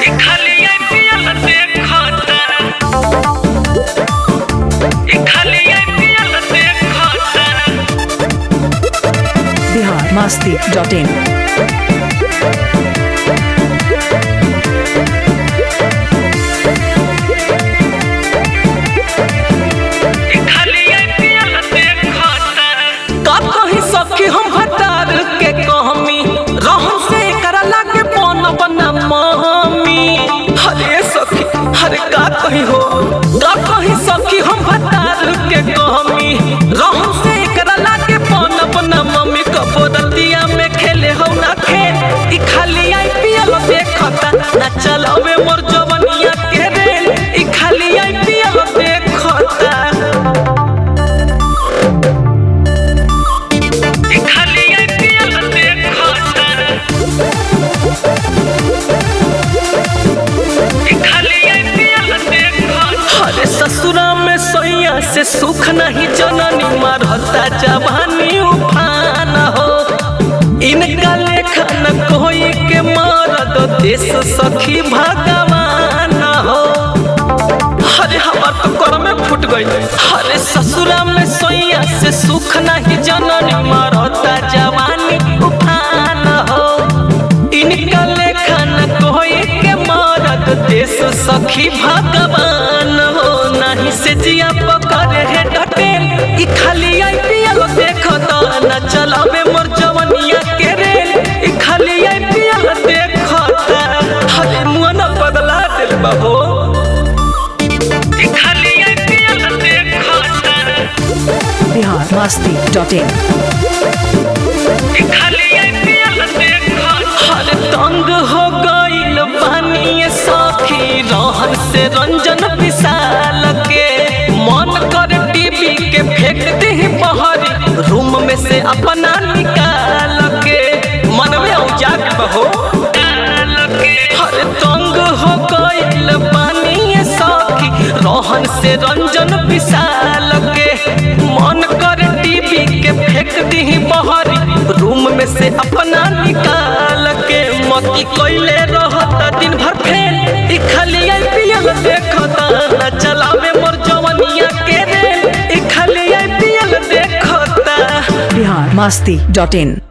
खाली आईपीएल देखता ई खाली आईपीएल देखता बिहार मस्ती डॉट इन खाली आईपीएल देखता का कही सखी हम हटार के कहमी रहन से करा लागे पन बना मम्मी हरे सखी हरे का कही हो का कही सखी हम हटार के कहमी रहन से करा लागे पन बना मम्मी कबोदतिया में खेले हो ना खेल ई खाली आईपीएल देखता ना चलावे मोर जवनिया के रेल ई खाली आईपीएल देखता ई खाली आईपीएल देखता ई खाली आईपीएल देखता अरे ससुरा में सैया से सुख नहीं जननी मारता जवानी उफान हो इनका लेखा न कोई के मरद देश सखी भगवान हो अरे हमार तो कर में फूट गई अरे ससुरा में सैया से सुख नहीं जननी मारता जवानी उफान हो इनका लेखा न कोई के मरद देश सखी भगवान हो नहीं से जिया पकड़े है डटेल ई खाली आईपीएल देखता न चलावे मोर जवनिया के रेल ई खाली आईपीएल देखता हरे मुंह न बदला दिल बाबू ई खाली आईपीएल देखता बिहार मस्ती डॉट इन ई खाली आईपीएल देखता हर तंग हो गईल बानी सखी रहन से रंजन विशाल के मन कर टीवी के फेंक दे बहरी रूम में से अपना निकाल के मन में उजाग बहो हर तंग हो गईल बानी सखी रहन से रंजन विशाल के मन कर टीवी के फेंक दी बहरी रूम में से अपना निकाल के मती कोइले रहता दिन भर फेल ई खाली आईपीएल देखता न चलावे मोर जवनिया के रेल ई खाली आईपीएल देखता बिहार मस्ती डॉट इन